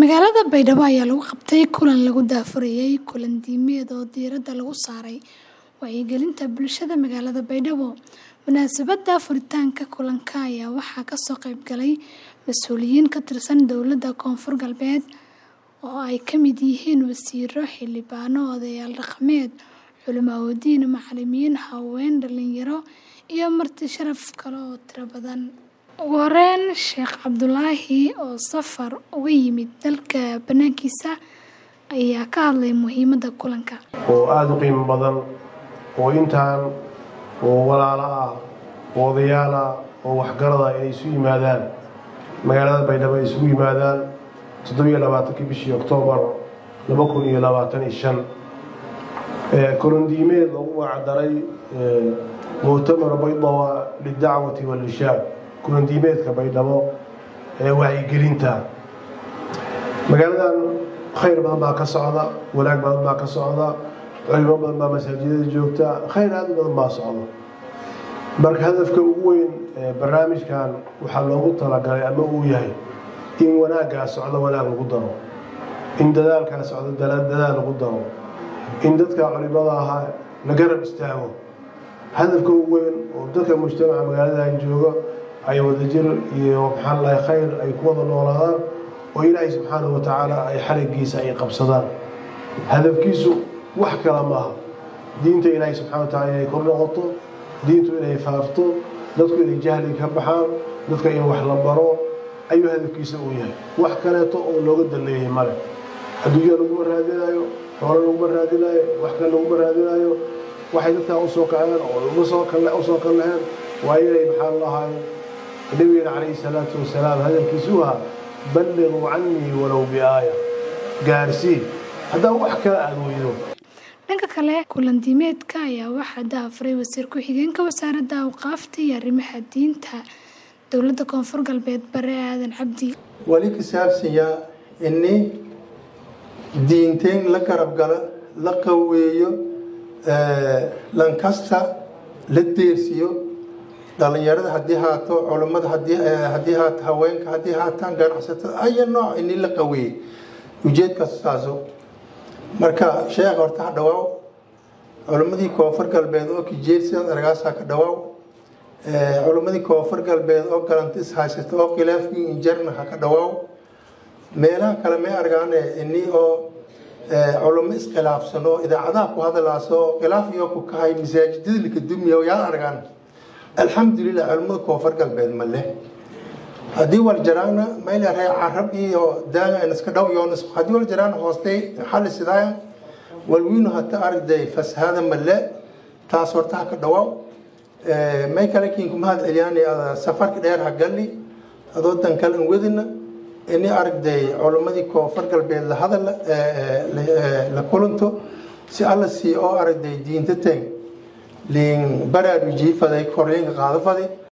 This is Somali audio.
Magaalada Baydhabo ayaa lagu qabtay kulan lagu daahfurayay kulan diimeed oo diiradda lagu saaray wacyigelinta bulshada magaalada Baydhabo. Munaasabadda furitaanka kulanka ayaa waxaa ka soo qayb galay mas'uuliyiin ka tirsan dowladda Koonfur Galbeed oo ay ka mid yihiin wasiirro, xildhibaano, odayaal dhaqameed, culimo-diin, macallimiin, haween, dhalinyaro iyo marti sharaf kale oo tiro badan. Ugu horeyn, Sheekh Cabdulaahi oo safar uga yimid dalka banaankiisa ayaa ka hadlay muhiimadda kulanka. oo aada u qiimo badan oo intaan oo walaalo ah oo odayaal ah oo waxgarada inay isu yimaadaan magaalada baydhabo ay isugu yimaadaan toddobiyo labaatankii bishii oktoobar laba kun iyo labaatan iyo shan kulan diimeed lagu magacdaray muctamar baydawa lidacwati walishaab kulan diimeedka baydhabo ee wacyigelinta magaaladan khayr badan baa ka socda wanaag badan baa ka socda culimo badan baa masaajidada joogta khayr aad u badan baa socda marka hadafka ugu weyn ee barnaamijkan waxaa loogu talagalay ama uu yahay in wanaaggaa socdo wanaag lagu daro in dadaalkaa socdo dadaal lagu daro in dadka culimada ahaa la garab istaago hadafka ugu weyn oo dadka mujtamaca magaaladan jooga ay wadajir iyo maxaan lahay khayr ay ku wada noolaadaan oo ilaahay subxaanahu wa tacaala ay xarigiisa ay qabsadaan hadafkiisu wax kale maaha diinta ilaahay subxana wa tacala inay kor noqoto diintu inay faafto dadku inay jahli ka baxaan dadka in wax la baro ayuu hadafkiisa uu yahay wax kaleeto oo looga daleeyay male adduunya laguma raadinayo xoolo laguma raadinayo wax kale laguma raadinayo waxay dadkaa usoo kaceen oo usoo kalleheen waa inay maxaa lahay nabigeena calayhi salaatu wasalaam hadalkiisu ahaa balliquu canii walow biaaya gaarsii haddaa wax kale aada weydo dhanka kale kulan diimeedka ayaa waxaa daahfuray wasiir ku-xigeenka wasaaradda awqaafta iyo arrimaha diinta dowladda koonfur galbeed bare aadan cabdi wali ka saabsanyaa ini diinteen la garab gala la qaweeyo lankasta la deersiyo dhalinyarada haddii haato culammada haddii haato haweenka haddii haataan ganacsatada aya nooc ini la qaweeyey ujeedkaas saaso marka sheekh horta ha dhawaaw culimmadii koonfur galbeed oo kijeersidan argaasaa ka dhawaaw culimmadii koonfur galbeed oo galantis haysata oo khilaafkii injarna ha ka dhawaaw meelaha kale may argaane ini oo culimo iskhilaafsan oo idaacadaha ku hadalaaso oo khilaaf iyo ku kahay masaajidada lika dumiya yaa argaan alxamdulilah culimmada koonfur galbeed ma leh haddii waljaraana mayleray carab iyo daaga iska dhow yoonis haddii waljaraana hoostay xalli sidaaya walwiinu hata aragday fasahada male taas horta ha ka dhawaaw may kale kiin kuma had celiyaan safarka dheer ha galli adoo dankal an wadina ini aragday culimmadii koonfur galbeed la hadal la kulanto si alla sii oo aragday diinta teng liin baraarujiifaday korliinka qaadafaday